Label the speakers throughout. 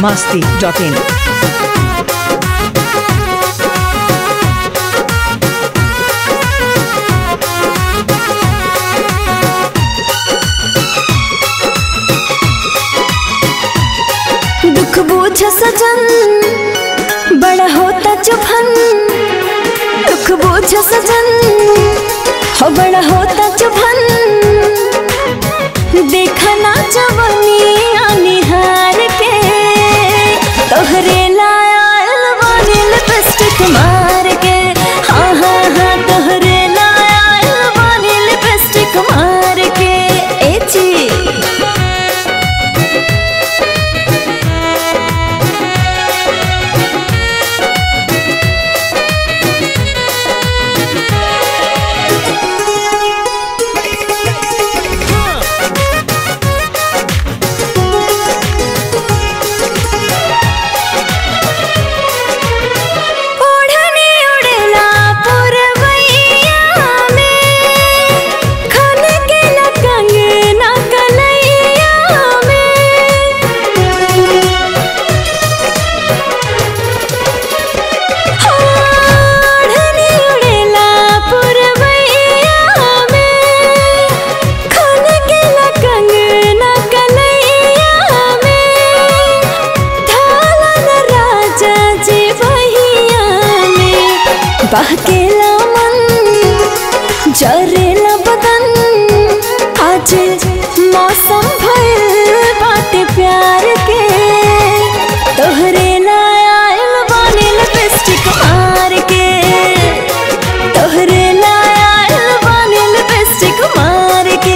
Speaker 1: masti.in.
Speaker 2: दुख बोझ सजन बड़ा होता चुभन दुख बोझ सजन हो बड़ा होता चुभन देखना जवनी निहार के तोहरे लायल बानी लिपस्टिक मार के हाँ हाँ हाँ तोहरे लायल बानी लिपस्टिक मार के ए ची ओढ़नी उड़ेला पुरवैया में खन के न कंगना कलैया में ओढ़नी उड़ेला पुरवैया में खन के न कंगना कलैया में ढालन राजा जी बहिया में बहकेला मन जरेला बदन आज मौसम भइल बाटे प्यार के तोहरे लायल बानी लिपस्टिक मार के तोहरे लायल बानी लिपस्टिक मार के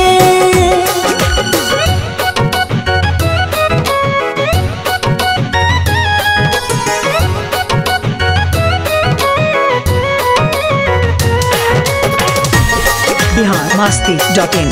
Speaker 1: Bihar masti.in.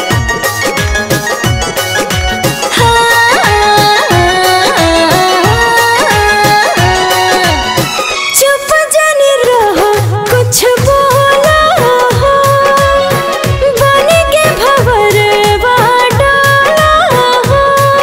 Speaker 2: चुप जाने रहो कुछ बोला हो बन के भवर डाला हो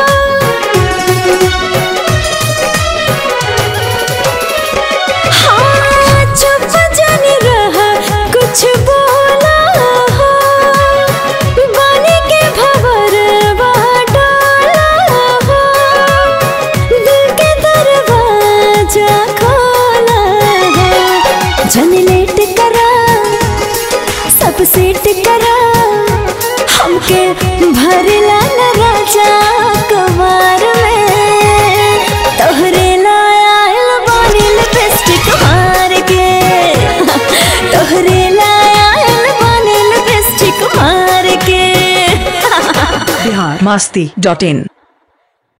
Speaker 2: हाँ चुप जाने रहा कुछ बोला हो बन के भवर डाला हो दिल के दरवाजा खोला है जन लेट करा सब सेट करा हमके भरला न राजा कवार में तोहरे लायल बानी लिपस्टिक मार के तोहरे लायल बानी लिपस्टिक मार के
Speaker 1: Bihar masti.in.